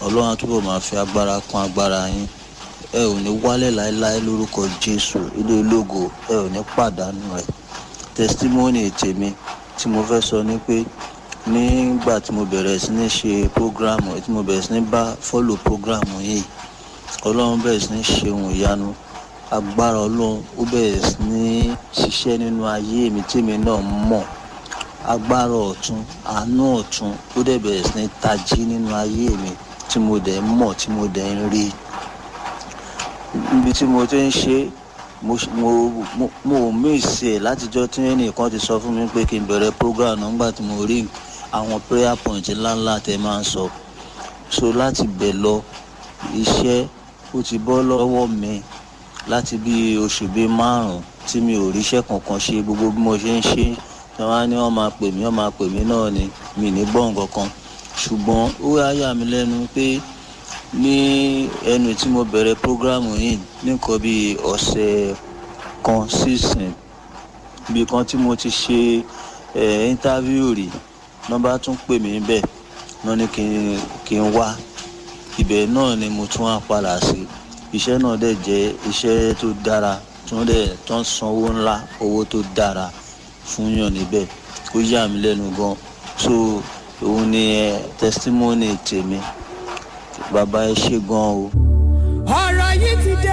ọlọ́run á túbọ̀ máa fi agbára kún agbára yín ẹ ò ní wálẹ̀ láéláé lórúkọ jésù ilé ológo ẹ ò ní pàdánù rẹ̀ testimony tèmi tí mo fẹ́ sọ ni pé nígbà tí mo bẹ̀rẹ̀ sí ní ṣe program tí mo bẹ̀rẹ̀ sí ní bá follow program yìí ọlọ́run bẹ̀rẹ̀ sí ní ṣe ohun ìyanu agbára ọlọ́run ó bẹ̀rẹ̀ sí ní ṣiṣẹ́ nínú ayé mi tèmi náà mọ̀ agbára ọ̀tún àánú ọ̀tún ó dẹ̀ bẹ̀rẹ̀ sí ní tají nínú ayé mi tí mo dẹ̀ ń mọ̀ tí mo dẹ̀ ń rí níbi tí mo ti ń ṣe mo mo mo mo míìsì ẹ̀ látijọ́ tí ẹnìkan ti sọ fún mi pé kí n bẹ̀rẹ̀ program náà nígbà tí mo rí àwọn prayer point ńláńlá tẹ máa ń sọ so láti bẹ̀ lọ iṣẹ́ ó ti bọ́ lọ́wọ́ mi láti bí oṣù bíi márùn-ún tí mi ò ríṣẹ́ kankan ṣe gbogbo bí mo ṣe ń ṣe tí wọ́n á ní wọ́n máa pè mí wọ́n máa pè mí náà ni mi ní gbọ́ nǹkan kan ṣùgbọ́n ó wá yà mí lẹ́nu pé ní ẹnu tí mo bẹ̀rẹ̀ prógrámù yìí nìkan bíi ọ̀sẹ̀ kan sísìn bí kan tí mo ti ṣe ẹ̀ íńtávíù rí nọ́mbà tún pè mí bẹ́ẹ̀ náà ní kí n kí n wá ibẹ̀ náà ni mo tún wá padà sí iṣẹ́ náà dẹ̀ jẹ́ iṣẹ́ tó dára tí wọ́n dẹ̀ tó ń san owó ńlá owó tó dára fún yàn níbẹ̀ ó yà mí lẹ́nu gan so òun ni ẹ testimony tèmi bàbá ẹ ṣe gan o. ọ̀rọ̀ yìí ti dé